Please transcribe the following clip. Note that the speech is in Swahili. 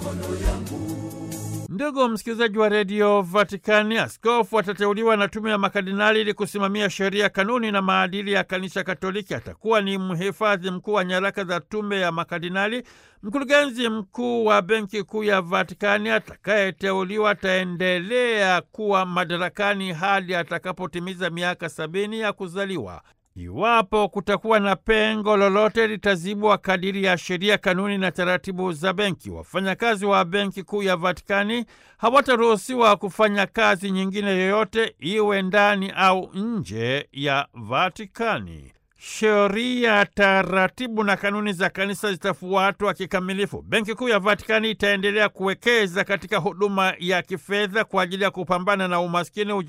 Ndugu msikilizaji wa redio Vatikani, askofu atateuliwa na tume ya makardinali ili kusimamia sheria, kanuni na maadili ya kanisa Katoliki. Atakuwa ni mhifadhi mkuu wa nyaraka za tume ya makardinali. Mkurugenzi mkuu wa benki kuu ya Vatikani atakayeteuliwa ataendelea kuwa madarakani hadi atakapotimiza miaka sabini ya kuzaliwa. Iwapo kutakuwa na pengo lolote litazibwa kadiri ya sheria, kanuni na taratibu za benki. Wafanyakazi wa benki kuu ya Vatikani hawataruhusiwa kufanya kazi nyingine yoyote, iwe ndani au nje ya Vatikani. Sheria, taratibu na kanuni za kanisa zitafuatwa kikamilifu. Benki kuu ya Vatikani itaendelea kuwekeza katika huduma ya kifedha kwa ajili ya kupambana na umaskini